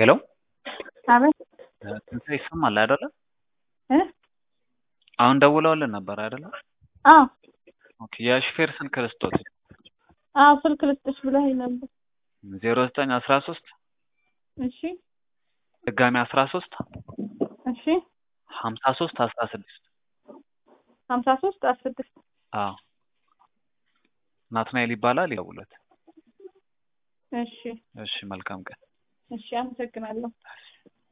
ሄሎ አቤት ትንሣኤ ይሰማል አይደለ? እ አሁን ደውለውልን ነበር አይደለ? አዎ ኦኬ የሹፌር ስልክ ልስጦት አዎ ስልክ ልስጥሽ ብለኸኝ ነበር። ዜሮ ዘጠኝ አስራ ሶስት እሺ ድጋሚ አስራ ሶስት እሺ ሀምሳ ሶስት አስራ ስድስት ሀምሳ ሶስት አስራ ስድስት አዎ ናትናኤል ይባላል ይደውሉት። እሺ እሺ መልካም ቀን። እሺ አመሰግናለሁ።